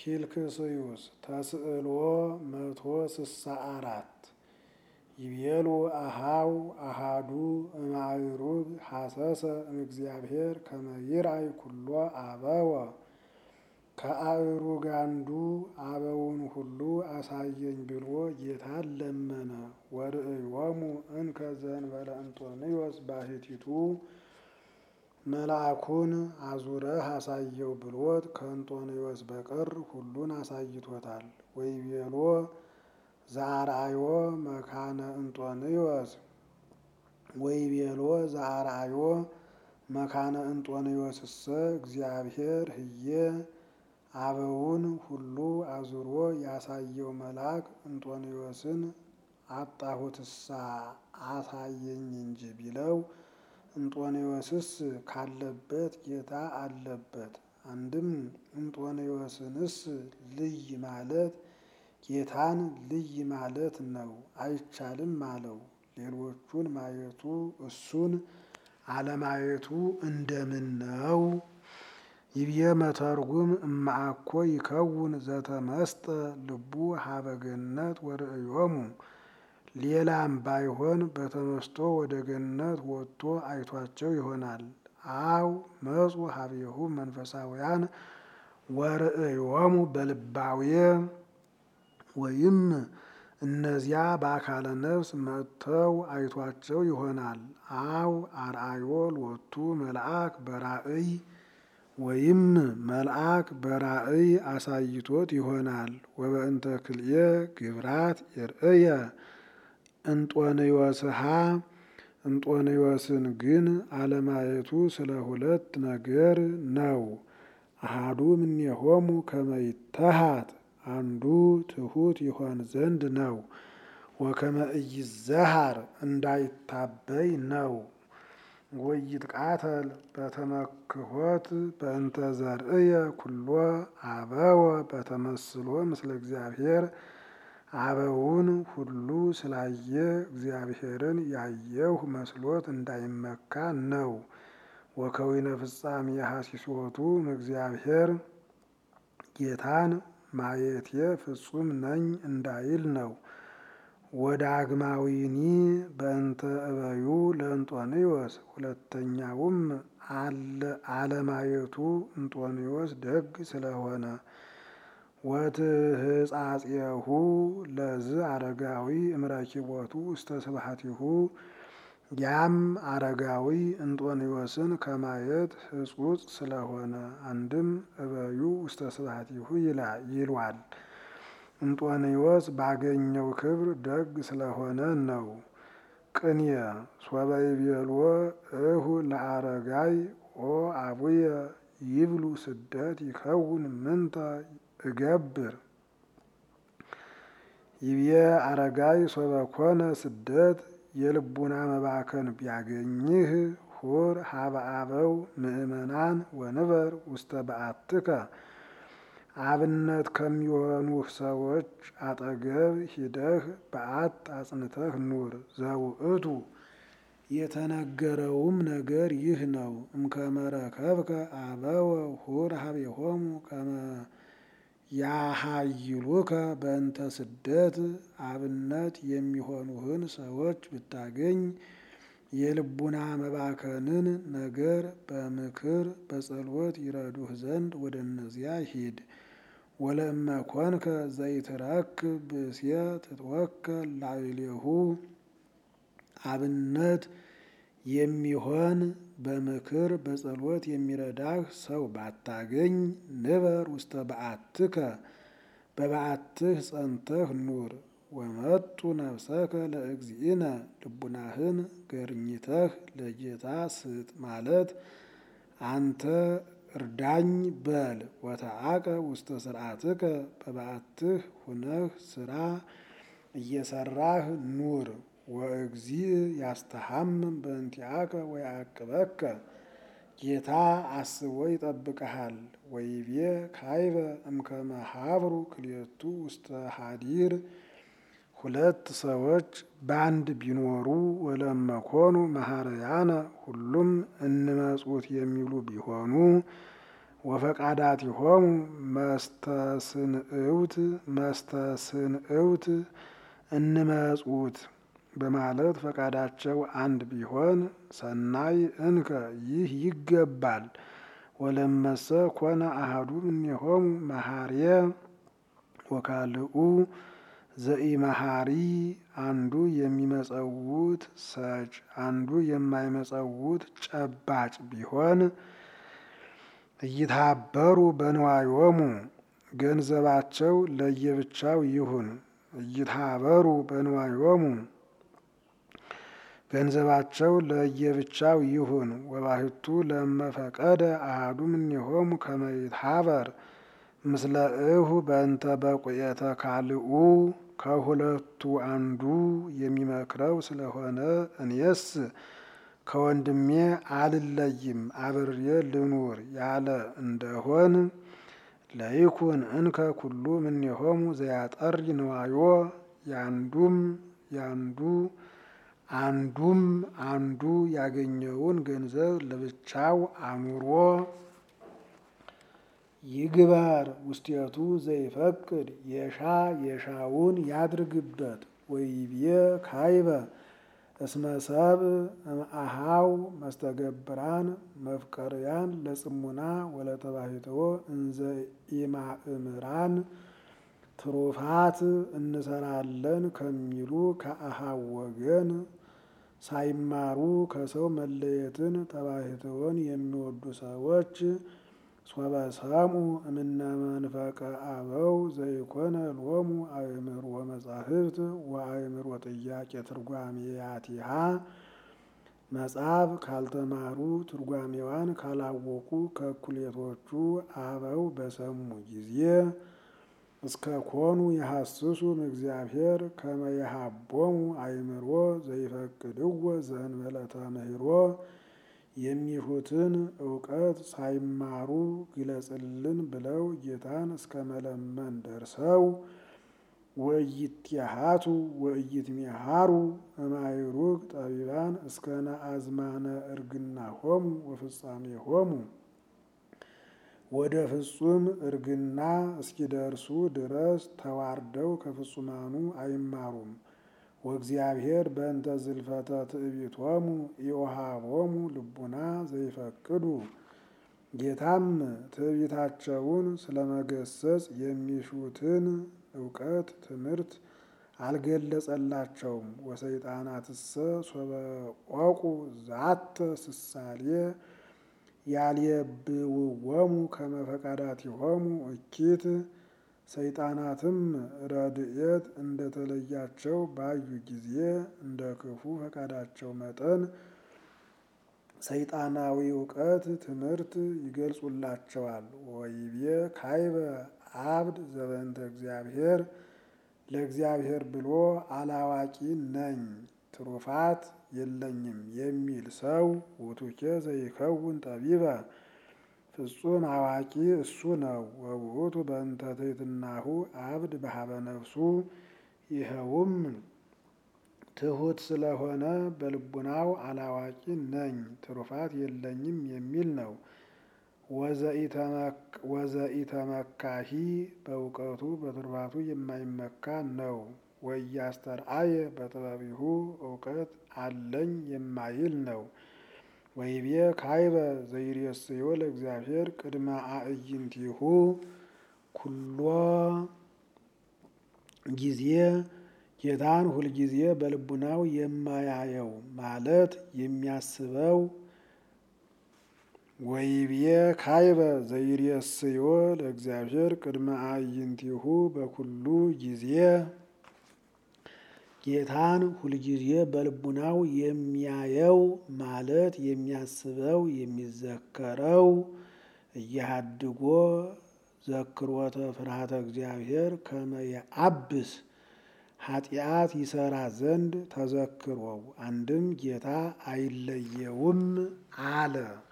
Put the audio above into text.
ፊልክስዩስ ተስዕሎ መቶ ስሳ አራት ይቤሉ አሃው አሃዱ እማይሩግ ሐሰሰ እምእግዚአብሔር ከመ ይርአይ ኩሎ አበወ ከአእሩግ አንዱ አበውን ሁሉ አሳየኝ ብሎ ጌታን ለመነ። ወርእዮሙ እንከ ዘእንበለ እንጦንዮስ ባሕቲቱ መልአኩን አዙረህ አሳየው ብሎት ከእንጦንዮስ በቀር ሁሉን አሳይቶታል። ወይቤሎ ዘአርአዮ መካነ እንጦንዮስ ወይቤሎ ዘአርአዮ መካነ እንጦንዮስሰ እግዚአብሔር ህዬ አበውን ሁሉ አዙሮ ያሳየው መልአክ እንጦንዮስን አጣሁትሳ አሳየኝ እንጂ ቢለው እንጦንዮስስ ካለበት ጌታ አለበት። አንድም እንጦንዮስንስ ልይ ማለት ጌታን ልይ ማለት ነው፣ አይቻልም አለው። ሌሎቹን ማየቱ እሱን አለማየቱ እንደምን ነው? ይብየ መተርጉም እማአኮ ይከውን ዘተመስጠ ልቡ ሀበ ገነት ወርእዮሙ ሌላም ባይሆን በተመስጦ ወደ ገነት ወጥቶ አይቷቸው ይሆናል። አው መጹ ሀቤሁ መንፈሳውያን ወርእዮሙ በልባዌ ወይም እነዚያ በአካለ ነፍስ መጥተው አይቷቸው ይሆናል። አው አርአዮ ሎቱ መልአክ በራእይ ወይም መልአክ በራእይ አሳይቶት ይሆናል። ወበእንተ ክልኤ ግብራት ይርእየ እንጦንዮስሃ እንጦንዮስን ግን አለማየቱ ስለ ሁለት ነገር ነው። አሃዱ እምኔሆሙ ከመ ይተሃት አንዱ ትሑት ይሆን ዘንድ ነው። ወከመ ኢይዘሃር እንዳይታበይ ነው። ወይትቃተል በተመክሖት በእንተ ዘርእየ ኩሎ አበወ በተመስሎ ምስለ እግዚአብሔር አበውን ሁሉ ስላየ እግዚአብሔርን ያየሁ መስሎት እንዳይመካ ነው። ወከዊነ ፍጻሜ ሐሲሶቱ እግዚአብሔር ጌታን ማየቴ ፍጹም ነኝ እንዳይል ነው። ወዳግማዊኒ በእንተ እበዩ ለእንጦንዮስ ሁለተኛውም አለማየቱ እንጦንዮስ ደግ ስለሆነ ወትህጻጼሁ ለዝ አረጋዊ እምረኪቦቱ ውስተ ስብሐቲሁ ያም አረጋዊ እንጦንዮስን ከማየት ሕጹጽ ስለሆነ አንድም እበዩ ውስተ ስብሐቲሁ ይሏል። እንጦንዮስ ባገኘው ክብር ደግ ስለሆነ ነው። ቅንየ ሶበ ይቤልዎ እሁ ለአረጋይ ኦ አቡየ ይብሉ ስደት ይከውን ምንተ እገብር ይብየ አረጋይ ሶበ ኮነ ስደት የልቡና መባከን ቢያገኝህ ሁር ሀበ አበው ምእመናን ወንበር ውስተ በአትከ አብነት ከሚሆኑህ ሰዎች አጠገብ ሂደህ በዓት አጽንተህ ኑር። ዘውእቱ የተነገረውም ነገር ይህ ነው። እምከመ ረከብከ አበወ ሁር ሀቤሆሙ ከመ ያሃይሉከ በእንተ ስደት አብነት የሚሆኑህን ሰዎች ብታገኝ የልቡና መባከንን ነገር በምክር በጸሎት ይረዱህ ዘንድ ወደ እነዚያ ሂድ። ወለእመ ኮንከ ዘይትረክብ ብእስየ ትትወከል ላዕሌሁ አብነት የሚሆን በምክር በጸሎት የሚረዳህ ሰው ባታገኝ ንበር ውስተ በዓትከ በበዓትህ ጸንተህ ኑር። ወመጡ ነፍሰከ ለእግዚእነ ልቡናህን ገርኝተህ ለጌታ ስጥ ማለት አንተ እርዳኝ በል። ወተአቀ ውስተ ስርዓትከ በበዓትህ ሁነህ ስራ እየሰራህ ኑር። ወእግዚእ ያስተሐምም በእንቲአከ ወያዕቅበከ ጌታ አስቦ ይጠብቀሃል። ወይቤ ካይበ እምከመ ሀብሩ ክልኤቱ ውስተ ሀዲር ሁለት ሰዎች በአንድ ቢኖሩ ወለመኮኑ መሐረያነ ሁሉም እንመጹት የሚሉ ቢሆኑ ወፈቃዳቲሆሙ መስተስንእውት መስተስንእውት እንመጹት በማለት ፈቃዳቸው አንድ ቢሆን ሰናይ እንከ ይህ ይገባል። ወለመሰ ኮነ አሐዱ እምኔሆሙ መሐርየ ወካልኡ ዘኢመሐሪ አንዱ የሚመጸውት ሰጭ አንዱ የማይመጸውት ጨባጭ ቢሆን እይታበሩ በንዋዮሙ ገንዘባቸው ለየብቻው ይሁን። እይታበሩ በንዋዮሙ ገንዘባቸው ለየብቻው ይሁን። ወባሕቱ ለመፈቀደ አሐዱ እምኔሆሙ ከመ ይትሐበር ምስለ እሁ በእንተ በቁየተ ካልኡ ከሁለቱ አንዱ የሚመክረው ስለሆነ እኔስ ከወንድሜ አልለይም አብሬ ልኑር ያለ እንደሆን ለይኩን እንከ ኩሉ እምኔሆሙ ዘያጠሪ ንዋዮ ያንዱም ያንዱ አንዱም አንዱ ያገኘውን ገንዘብ ለብቻው አኑሮ ይግበር ውስቴቱ ዘይፈቅድ የሻ የሻውን ያድርግበት። ወይቤ ካይበ እስመ ሰብእ እምአሃው መስተገብራን መፍቀርያን ለጽሙና ወለተባሕትዎ እንዘ ኢማእምራን ትሩፋት እንሰራለን ከሚሉ ከአሃው ወገን ሳይማሩ ከሰው መለየትን ተባሕትዎን የሚወዱ ሰዎች ሶበ ሰምዑ እምነ መንፈቀ አበው ዘይኮነ ሎሙ አእምሮ መጻሕፍት ወአእምሮ ጥያቄ ትርጓሜያቲሃ መጽሐፍ ካልተማሩ ትርጓሜዋን ካላወቁ ከእኩሌቶቹ አበው በሰሙ ጊዜ እስከ ኮኑ የሐስሱ እግዚአብሔር ከመ የሃቦሙ አእምሮ ዘይፈቅድዎ ዘእንበለ ተምህሮ የሚሹትን እውቀት ሳይማሩ ግለጽልን ብለው ጌታን እስከ መለመን ደርሰው ወኢይትሃቱ ወኢይትሜሃሩ እማይሩግ ጠቢባን እስከ ነአዝማነ እርግናሆሙ ወፍጻሜሆሙ ወደ ፍጹም እርግና እስኪደርሱ ድረስ ተዋርደው ከፍጹማኑ አይማሩም። ወእግዚአብሔር በእንተ ዝልፈተ ትዕቢቶሙ ኢወሃቦሙ ልቡና ዘይፈቅዱ ጌታም ትዕቢታቸውን ስለመገሰጽ የሚሹትን እውቀት ትምህርት አልገለጸላቸውም። ወሰይጣናትሰ ሶበ ቆቁ ዛተ ስሳሌ ያልየብውዎሙ ከመ ፈቃዳቲሆሙ እኪት ሰይጣናትም ረድኤት እንደተለያቸው ባዩ ጊዜ እንደ ክፉ ፈቃዳቸው መጠን ሰይጣናዊ እውቀት ትምህርት ይገልጹላቸዋል። ወይቤ ካይበ አብድ ዘበንተ እግዚአብሔር ለእግዚአብሔር ብሎ አላዋቂ ነኝ ትሩፋት የለኝም የሚል ሰው ውቱኬ ዘይከውን ጠቢበ ፍጹም አዋቂ እሱ ነው። ወውእቱ በእንተ ትሕትናሁ አብድ በሀበ ነፍሱ ይኸውም ትሑት ስለሆነ በልቡናው አላዋቂ ነኝ ትሩፋት የለኝም የሚል ነው። ወዘኢተመካሂ በእውቀቱ በትሩፋቱ የማይመካ ነው። ወኢያስተርአየ በጥበቢሁ እውቀት አለኝ የማይል ነው። ወይቤ ካይበ ዘይሬስዮ ለእግዚአብሔር ቅድመ አዕይንቲሁ ኩሎ ጊዜ ጌታን ሁልጊዜ በልቡናው የማያየው ማለት የሚያስበው ወይቤ ካይበ ዘይሬስዮ ለእግዚአብሔር ቅድመ አዕይንቲሁ በኩሉ ጊዜ ጌታን ሁልጊዜ በልቡናው የሚያየው ማለት የሚያስበው የሚዘከረው እያሃድጎ ዘክሮተ ፍርሃተ እግዚአብሔር ከመ የአብስ ኃጢአት ይሰራ ዘንድ ተዘክሮው አንድም ጌታ አይለየውም አለ።